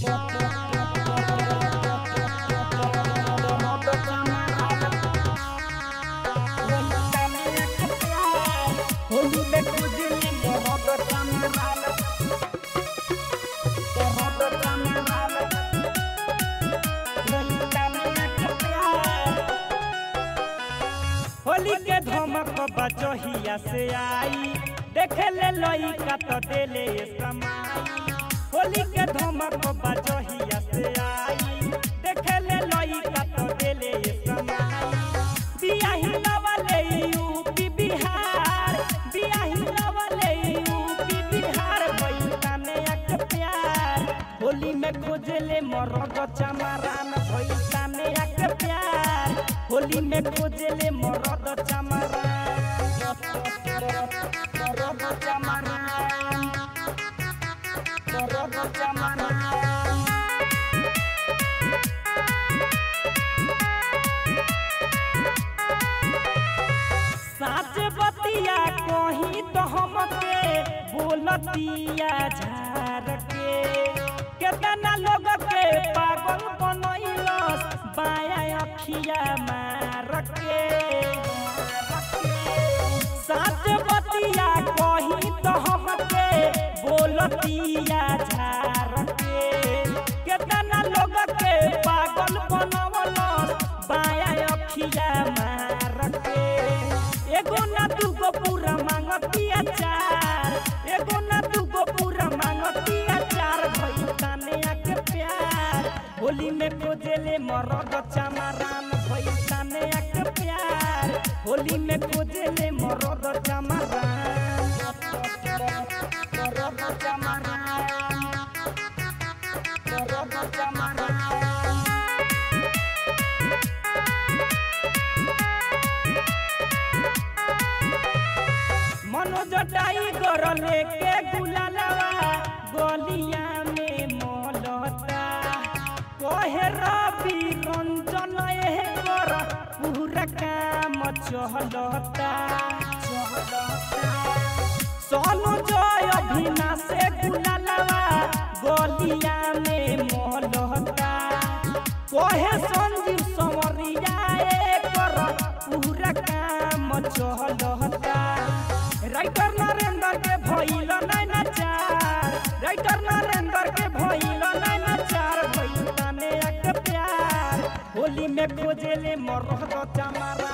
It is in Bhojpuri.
होली में खुजली मोहब्बत चमराल मोहब्बत चमराल होली के धमक बचहिया से आई देखे ले लइका तो देले समाई होली के धमक बचहिया से आई देखे ले लइका तो देले समाई बियाही लवले यूपी बिहार बियाही लवले यूपी बिहार भइला ने एक प्यार होली में खोजले मरद चमरान भइला ने एक प्यार होली में खोजले मरद चमरान मरद चमरान मरद चमरान साच बतिया कही तो हमके बोलतिया झार के केतना लोग के पागल बनैलस बाया अखिया मार के साच बतिया कही तो हमके बोलतिया झार के केतना लोग के पागल बनवलस बाया अखिया मार के एगो ना दूगो पूरा मांगतिया चार एगो ना दूगो पूरा मांगतिया चार भइता ने आके प्यार होली में खोजेले मरद चमरान भइता ने आके प्यार होली में खोजेले मरद चमरान मरद चमरान मरद चमरान मनोज टाइगर लेके गुलालवा गलिया में मोलता कहे रवि रंजन एकर पूरा काम चहलता सोनू जय अभिना से गुलालवा गलिया में मोलता कहे संजीव संवरिया एकर पूरा काम चहलता राइटर नरेंद्र के भइल नैना चार राइटर नरेंद्र के भइल नैना चार भइल तने एक प्यार होली में खोजेले मरद चमारा